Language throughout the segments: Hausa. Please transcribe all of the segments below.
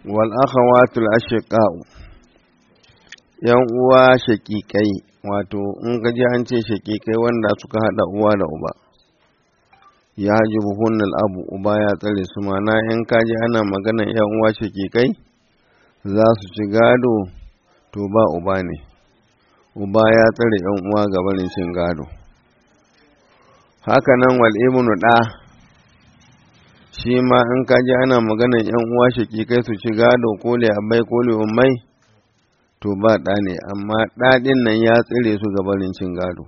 wal akhawatul ashiqa'u yan uwa shaƙiƙai wato in ka ji an ce shaƙiƙai wanda suka haɗa uwa da uba ya ji buhunnal abu uba ya tsare su mana in ka ji ana magana yan uwa shaƙiƙai za su ci gado to ba uba ne uba ya tsare yan uwa ga barin cin gado haka nan wal ibnu ɗa shi ma in ka ji ana maganan yan uwa shaƙiƙai su ci gado ko le abai ko le ummai to ba ɗa ne amma ɗaɗin nan ya tsire su ga barin cin gado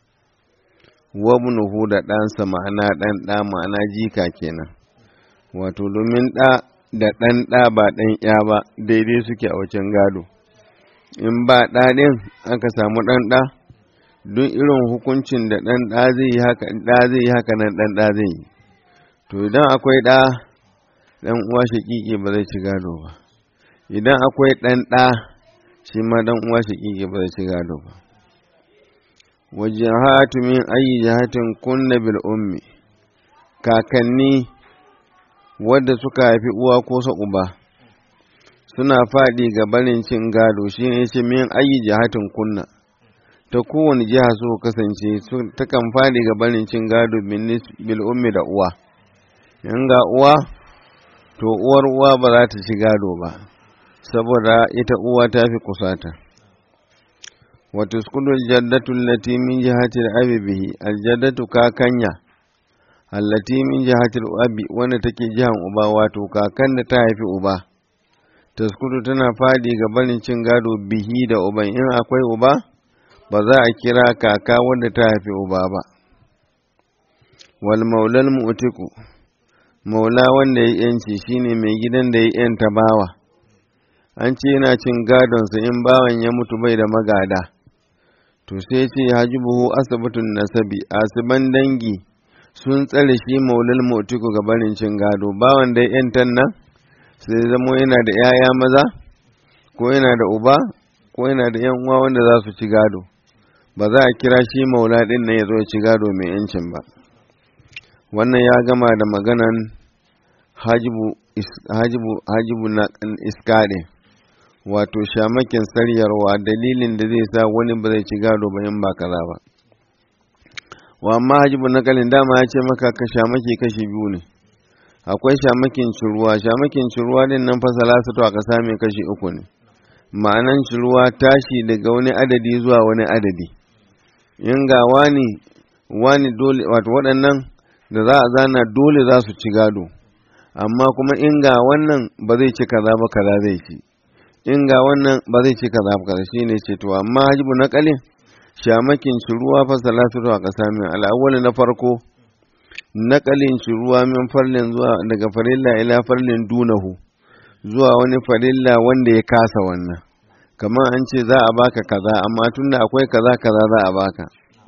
wabnuhu da ɗansa ma'ana ɗan ɗa ma'ana jika kenan wato domin ɗa da ɗan ɗa ba ɗan ya ba daidai suke a wajen gado in ba ɗaɗin aka samu ɗan ɗa duk irin hukuncin da ɗan ɗa zai yi haka ɗa zai yi haka nan ɗan ɗa zai yi to idan akwai ɗa ɗan uwa shaƙiƙi ba zai ci gado ba idan akwai ɗan ɗa shi ma ɗan uwa shaƙiƙi ba zai ci gado ba wajahatu min ayi jahatin kunna bil ummi kakanni wadda suka haifi uwa ko sa uba suna faɗi ga barin cin gado shi ne ce min ayi jihatin kunna ta kowane jiha su kasance ta kan faɗi ga barin cin gado bil ummi da uwa in ga uwa to uwar uwa ba za ta ci gado ba saboda ita uwa ta fi kusata wata skudul jaddatu lati min jihatil abi bihi aljaddatu kakanya allati min jihatil abi wanda take jihan uba wato kakan da ta haifi uba taskudu tana fadi ga barin cin gado bihi da uban in akwai uba ba za a kira kaka wanda ta haifi uba ba wal maulal mu'tiku maula wanda ya yanci shine mai gidan da ya yanta bawa an ce yana cin gadonsa in bawan ya mutu bai da magada to sai ce hajibuhu asibitin nasabi asiban dangi sun tsare shi maulal mu'tiku ga barin cin gado bawan da ya yantan nan sai zamo yana da ‘ya'ya maza ko yana da uba ko yana da ‘yan uwa wanda za su ci gado ba za a kira shi maula ɗin nan ya zo ci gado mai ‘yancin ba wannan ya gama da maganan hajibu na iskaɗe wato shamakin saryarwa dalilin da zai sa wani ba zai ci gado ba in ba kaza ba wa amma hajibu na kalin dama ya ce maka ka shamaki kashi biyu ne akwai shamakin ciruwa shamakin ciruwa din nan fasala su to aka same kashi uku ne ma'anan ciruwa tashi daga wani adadi zuwa wani adadi in ga wani wani dole wato waɗannan da za a zana dole za su ci gado amma kuma in ga wannan ba zai ci kaza ba kaza zai ci in ga wannan ba zai ci kaza ba kaza shine ce to amma hajibu na kalin shamakin ciruwa fasala su to aka same al'awwal na farko naƙalin shi ruwa min farlin zuwa daga farilla ila farlin dunahu zuwa wani farilla wanda ya kasa wannan kamar an ce za a baka kaza amma tunda akwai kaza kaza za a baka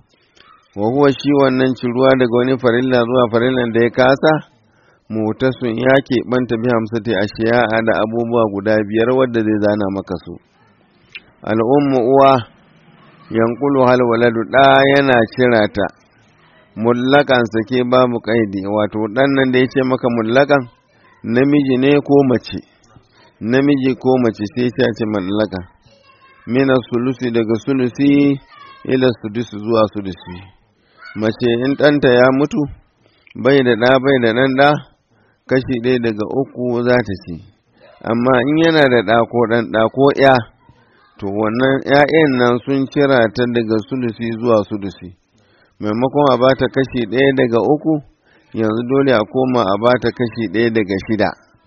wa huwa shi wannan ci ruwa daga wani farilla zuwa farillan da ya kasa mutasun ya keɓanta bi hamsati a shiya'a da abubuwa guda biyar wadda zai zana maka su al'ummu uwa yankulu hal waladu ɗa yana cira ta mullakan sake babu kaidi wato dan nan da ya ce maka mullakan namiji ne ko mace namiji ko mace sai ya ce mallaka mina sulusi daga sulusi ila sudusi zuwa sudusi mace in ɗanta ya mutu bai da ɗa bai da ɗan ɗa kashi ɗaya daga uku za ta ci amma in yana da ɗa ko ɗan ɗa ko ya to wannan ‘ya'yan nan sun cira ta daga sulusi zuwa sudusi maimakon a bata kashi ɗaya daga uku yanzu dole a koma a bata kashi ɗaya daga shida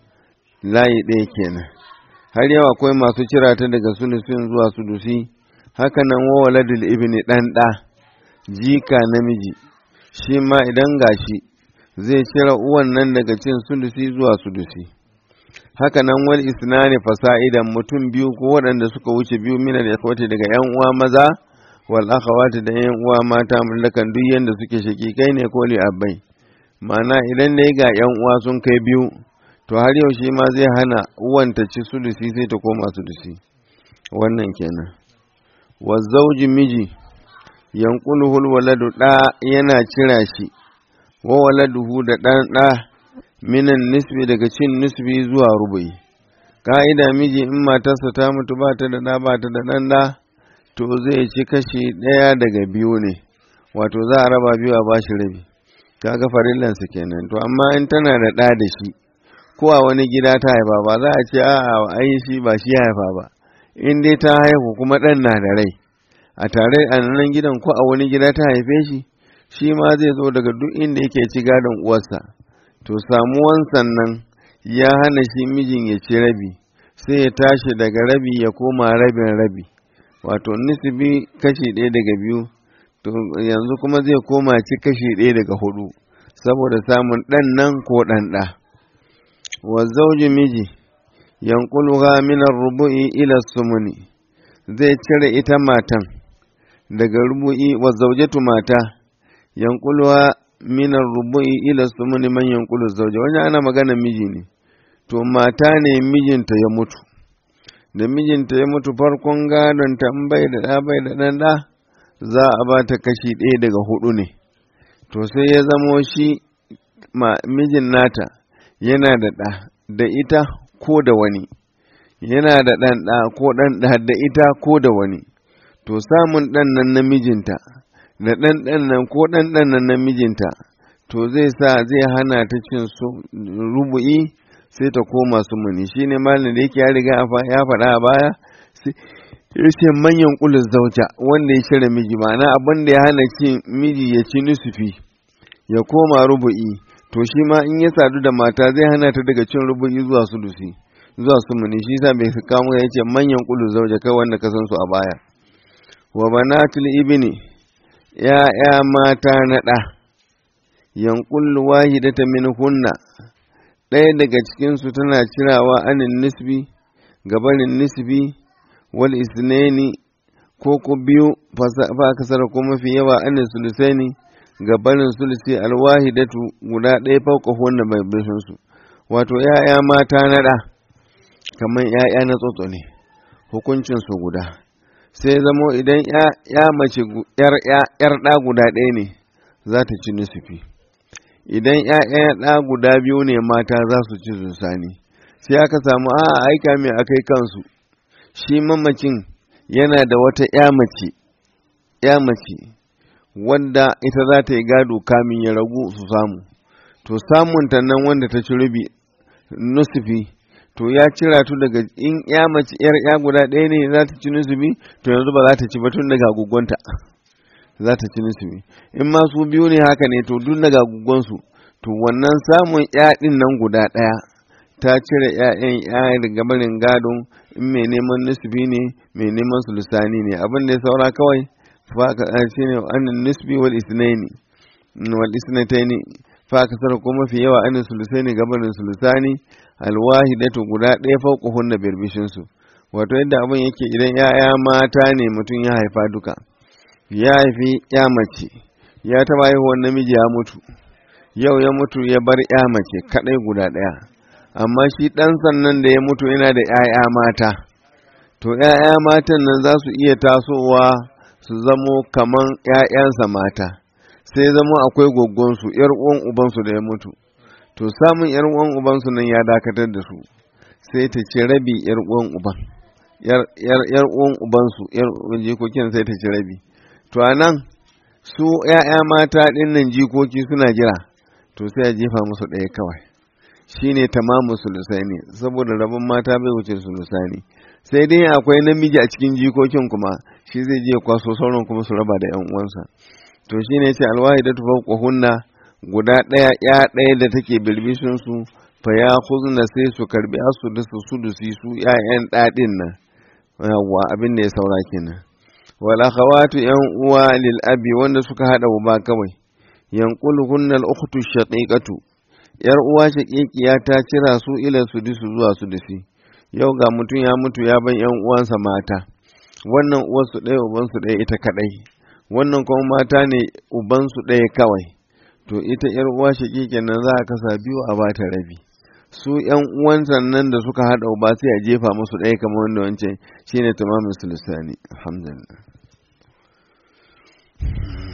layi ɗaya kenan har yau akwai masu cira ta daga sulusin zuwa sulusi haka nan wawaladul ibni ɗan ɗa jika namiji shi ma idan gashi zai cira uwan nan daga cin sulusi zuwa sulusi haka nan wal isnani fasa'idan mutum biyu ko waɗanda suka wuce biyu mina da daga yan uwa maza wal akhawati da yan uwa mata mallakan duk yanda suke shakikai ne ko li abai ma'ana idan dai ga yan uwa sun kai biyu to har yau shi ma zai hana uwan ta ci sulusi sai ta koma sulusi wannan kenan wa zauji miji yanquluhul waladu da yana cira shi wa waladuhu da dan da minan nisbi daga cin nisbi zuwa rubu'i ka'ida miji in matarsa ta mutu ba ta da ɗa ba ta da ɗan ɗa to zai ci kashi ɗaya daga biyu ne wato za a raba biyu a bashi rabi kaga farillansa kenan to amma in tana da ɗa da shi ko a wani gida ta haifa ba za a ce a'a ai shi ba shi haifa ba in dai ta haihu kuma ɗan na da rai a tare a nan gidan ko a wani gida ta haife shi shi ma zai zo daga duk inda yake ci gadon uwarsa to samuwan sannan ya hana shi mijin ya ci rabi sai ya tashi daga rabi ya koma rabin rabi wato nisbi kashi ɗaya daga biyu to yanzu kuma zai koma ci kashi ɗaya daga hudu saboda samun ɗan nan ko ɗan ɗa wa zauji miji yanquluha min rubu'i ila sumuni zai cire ita matan daga rubu'i wa zaujatu mata yanquluha min rubu'i ila sumuni man yanqulu zauja wani ana magana miji ne to mata ne mijinta ya mutu da mijinta ya mutu farkon gadon ta bai da ɗa bai da ɗan ɗa za a ba ta kashi ɗaya daga hudu ne to sai ya zamo shi mijin nata yana da ɗa da ita ko da wani yana da ɗan ɗa ko ɗan ɗa da ita ko da wani to samun ɗan nan na mijinta da ɗan ɗan nan ko ɗan ɗan nan na mijinta to zai sa zai hana ta cin su rubu'i sai ta koma su muni shi ne malin da yake ya riga ya faɗa a baya ya ce manyan kulus zauja wanda ya cire miji ma'ana abin da ya hana cin miji ya ci nusufi ya koma rubu'i to shi ma in ya sadu da mata zai hana ta daga cin rubu'i zuwa sulusi zuwa sumuni shi sa bai kamo ya ce manyan kulus zauja kai wanda ka san su a baya wa banatul ibni ya ya mata na ɗa yanqul wahidata min hunna ɗaya daga cikinsu tana cirawa anin nisbi gabanin nisbi wal isnaini ko ko biyu fa kasar ko mafi yawa anin sulusaini gabanin sulusi alwahidatu guda ɗaya fauka wannan bai bishin su wato ya'ya mata na ɗa kamar ya'ya na tsotso ne hukuncin su guda sai zamo idan ya mace yar ɗa guda ɗaya ne za ta ci nisfi idan ‘ya'yan ɗa guda biyu ne mata za su ci zusani sai aka samu a aika mai akai kansu shi mamacin yana da wata ‘ya mace ‘ya mace wadda ita za ta yi gado kamin ya ragu su samu to samun ta nan wanda ta ci rubi nusufi to ya cira tu daga in ‘ya mace ‘yar ‘ya guda ɗaya ne za ta ci nusufi to yanzu ba za ta ci ba tun daga gugunta. za ta ci nisbi in ma su biyu ne haka ne to duk daga gugonsu to wannan samun yaɗin nan guda ɗaya ta cire ‘ya'yan ‘ya'yan daga barin gadon in mai neman nisbi ne mai neman sulusani ne abin da ya saura kawai fa shi ne annin nisbi wal isnaini wal isnataini fa ka sarar ko mafi yawa annin sulusaini gabanin sulusani alwahidatu guda ɗaya fauka hunna birbishin su wato yadda abin yake idan ‘ya'ya mata ne mutum ya haifa duka ya haifi ya mace ya taba haihuwar namiji ya mutu yau ya mutu ya bar ya mace kadai guda daya amma shi dan sannan da ya mutu yana da ‘ya'ya mata to ‘ya'ya matan nan za su iya tasowa su zamo kaman ‘ya'yansa mata sai zamo akwai goggonsu ‘yar uwan ubansu da ya mutu to samun ‘yar uwan ubansu nan ya dakatar da su sai ta ce rabi ‘yar uwan uban ‘yar uwan ubansu ‘yar jikokin sai ta ci rabi to a nan su ‘ya'ya mata ɗin nan jikoki suna jira to sai a jefa musu ɗaya kawai shi ne tamamu sulusani saboda rabon mata bai wuce sulusani sai dai akwai namiji a cikin jikokin kuma shi zai je kwaso sauran kuma su raba da ‘yan uwansa to shi ne ce alwahi da tufa hunna guda ɗaya ya ɗaya da take bilbishin su fa ya huzna sai su karbi asu da su sudusi su ‘ya'yan ɗaɗin nan yawwa abin da ya saura kenan wal akhawatu yan uwa lil abi wanda suka hada uba kawai yanquluhunna al ukhtu shaqiqatu yar uwa shaqiqiya ta cira su ila su disu zuwa su disi yau ga mutum ya mutu ya ban yan uwansa mata wannan uwar su ɗaya uban su ɗaya ita kadai wannan kuma mata ne uban su ɗaya kawai to ita yar uwa shaqiqin nan za a kasa biyu a bata rabi su ‘yan uwansa nan da suka haɗa ba sai a jefa musu ɗaya kamar wanda wancan shine tamamin sulusani alhamdulillah